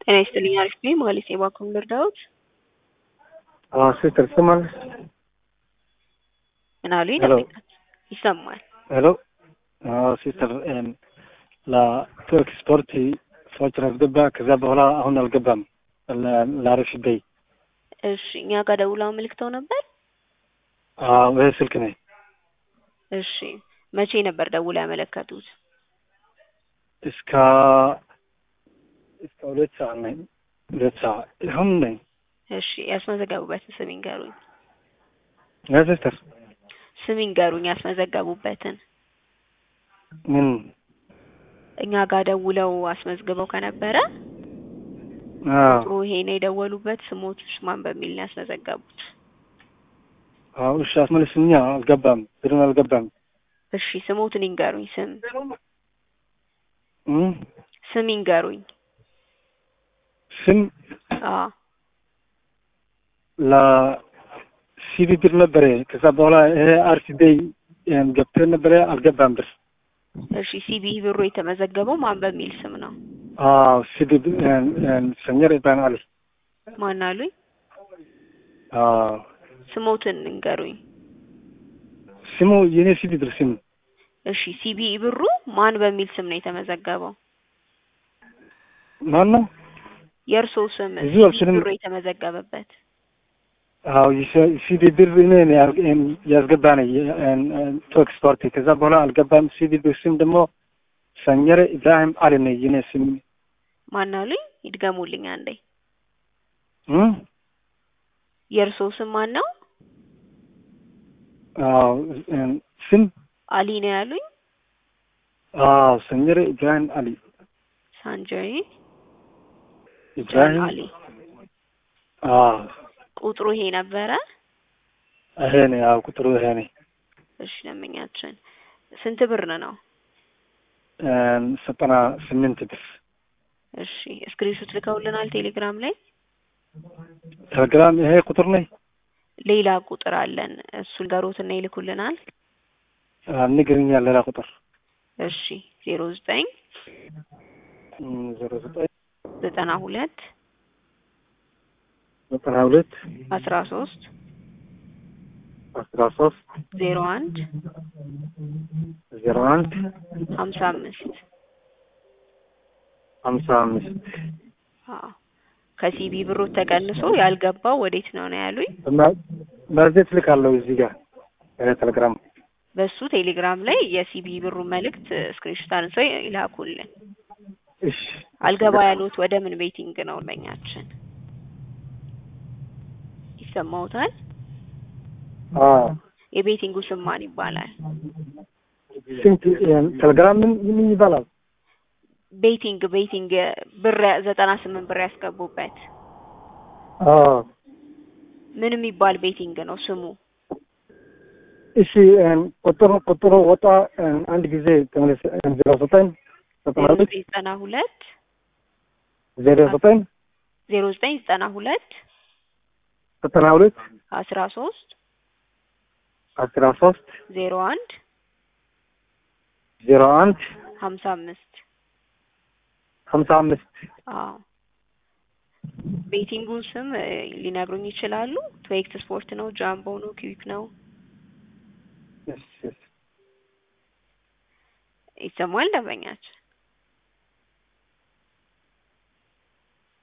ጤና ይስጥልኝ አሪፍ ነኝ ማለት የባንኩን ልርዳዎት? አዎ ሲስተር ትሰማለች? ምን አሉኝ? ሄሎ። ደንበኛት ይሰማል። ሄሎ አዎ ሲስተር ለቱርክ ስፖርት ሰዎችን አስገባ። ከዛ በኋላ አሁን አልገባም። ለ- ለአሪፍ በይ እሺ እኛ ጋር ደውለው አመልክተው ነበር። አዎ ይሄ ስልክ ነኝ። እሺ መቼ ነበር ደውለው ያመለከቱት? እስከ እስከ ሁለት ሰዓት ነኝ። ሁለት ሰዓት ይሁን ነኝ። እሺ ያስመዘገቡበትን ስም ይንገሩኝ። ያ ሲስተር ስም ይንገሩኝ ያስመዘገቡበትን። ምን እኛ ጋር ደውለው አስመዝግበው ከነበረ አዎ ጥሩ ይሄ ነው የደወሉበት ስሞት ማን በሚል ነው ያስመዘገቡት? አዎ እሺ አስመልስኛ። አልገባም ብሩን አልገባም። እሺ ስሞትን ይንገሩኝ። ስም እም ስም ይንገሩኝ። ስም አዎ ለሲቢ ብር ነበረ። ከዛ በኋላ ይሄ አርሲ ቤይ ገብተን ነበረ። አልገባም ብር እሺ ሲቢ ብሩ የተመዘገበው ማን በሚል ስም ነው? አዎ ሲቢ ሰኘር ኢብራሂም አሊ ማን አሉኝ? አዎ ስሞትን እንገሩኝ። ስሙ የኔ ሲቢ ብር ስም እሺ ሲቢ ብሩ ማን በሚል ስም ነው የተመዘገበው? ማን ነው? የእርሶ ስም እዚሁ ሲቢ አልችልም። ብሩ የተመዘገበበት አዎ ሲቢ ብር እኔ ነው ያር- ያስገባ ነኝ ቶክ ስፖርት። ከዛ በኋላ አልገባም። ሲቢ ብር ስም ደግሞ ሰኘር ኢብራሂም አሊ ነው የኔ ስም ማን አሉኝ? ይድገሙልኝ አንዴ። እም የእርሶ ስም ማን ነው? አዎ ስም አሊ ነው ያሉኝ? አዎ ሰኘር ኢብራሂም አሊ ሳንጀሪ ጃን ኢብራሂም አሊ። አዎ ቁጥሩ ይሄ ነበረ? ይሄ ነው ያው ቁጥሩ ይሄ ነው። እሺ ደንበኛችን ስንት ብር ነው? ዘጠና ስምንት ብር እሺ ስክሪንሾት ልከውልናል ቴሌግራም ላይ። ቴሌግራም ይሄ ቁጥር ነኝ። ሌላ ቁጥር አለን እሱን ገሮትና ይልኩልናል። ንግርኛ ሌላ ቁጥር እሺ ዜሮ ዘጠኝ እም፣ ዜሮ ዘጠኝ ዘጠና ሁለት ዘጠና ሁለት አስራ ሶስት አስራ ሶስት ዜሮ አንድ ዜሮ አንድ ሀምሳ አምስት ሀምሳ አምስት አዎ ከሲቢ ብሩ ተቀንሶ ያልገባው ወዴት ነው ነው ያሉኝ። በዚህ ልካለሁ እዚህ ጋር ይሄ ቴሌግራም በሱ ቴሌግራም ላይ የሲቢ ብሩ መልእክት ስክሪንሾት አንስተው ይላኩልን። እሺ አልገባ ያሉት ወደ ምን ቤቲንግ ነው በኛችን ይሰማውታል? አዎ የቤቲንጉ ስም ማን ይባላል? ስንት ቴሌግራም ምን ምን ይባላል? ቤቲንግ ቤቲንግ ብር ዘጠና ስምንት ብር ያስገቡበት አዎ ምን የሚባል ቤቲንግ ነው ስሙ? እሺ ቁጥሩ ቁጥሩ ወጣ አንድ ጊዜ ተመለስ ዜሮ ዘጠኝ ዘጠና ዜሮ ሁለት ዘጠኝ ዘጠና ሁለት ዜሮ ዘጠኝ ዜሮ ዘጠኝ ዘጠና ሁለት ዘጠና ሁለት አስራ ሶስት አስራ ሶስት ዜሮ አንድ ዜሮ አንድ ሀምሳ አምስት ሀምሳ አምስት አዎ ቤቲንጉን ስም እ, ሊነግሩኝ ይችላሉ? ትዌክስ ስፖርት ነው፣ ጃምቦ ነው፣ ኪዊክ ነው? እሺ እሺ ይሰማል ደንበኛችን?